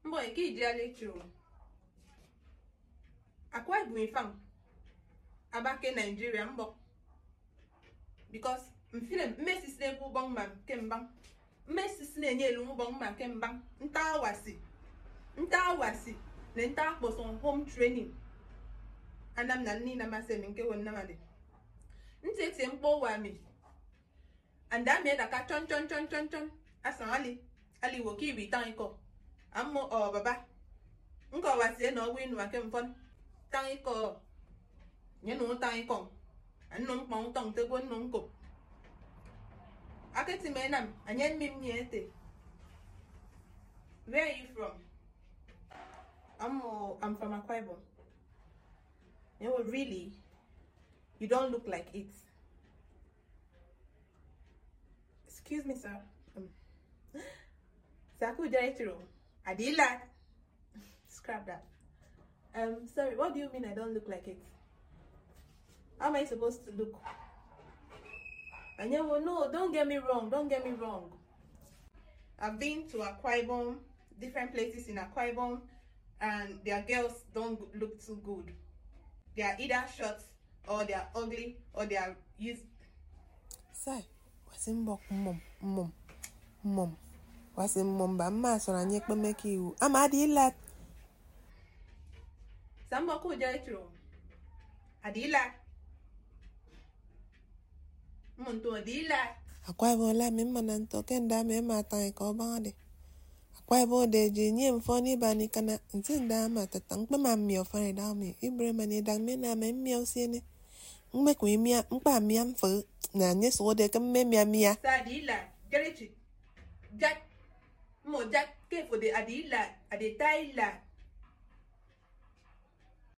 mbọ ike ijiala chụrụ akwa ibom fam abake naijiria mbọ bikos mfile mmesisi egwu ụgbọ mma kemgba mmesisi na-enye elu ụgbọ mma kemgba nta awasi nta awasi na nta akpọsọ home training anam na nni na masị m nke wo nnamadi ntị eti mkpọ wami and ami daka chọn chọn chọn chọn chọn asan ali ali wo ki ibi tan ikọ ammo ọ baba nkọ wasie na ọgwụ inu ake mfọn tan ikọ nye nu tan ikọ anu mkpọn tọn tegbo nu nko aketi me nam anye mmi m nye ete where are you from I'm, uh, I'm from Akwa Ibom. You know, really, you don't look like it. Excuse me, sir. Um, Saku Jaitiro. Adila. Scrap that. Um, sorry, what do you mean I don't look like it? How am I supposed to look? And you will no, don't get me wrong, don't get me wrong. I've been to Akwa Ibom, different places in Akwa Ibom, and their girls don't look too good. They are either short or they are ugly or they are used. sai wasi mbọ mmom mmom mmom wasi mmom ba mma sọrọ anyị ekpemeke iwu ama adịla Samba ko jaitro. Adila. Muntu adila. akwa ebe ola mi mma na ntọ kenda ma ema ataghị ka ọ baa dị akwa ebe ode ji nye mfọ n'iba ni kana nti nda ma tata nkpe ma mmịa ọfari da mi ibre ma ni dag mi na ma mmịa osiene ngme kwa mmịa mkpa mmịa mfọ na nye so de ka mme mmịa mmịa Sa adila. Jerichi. Jack. Mo jack ke for the adila. Ade taila.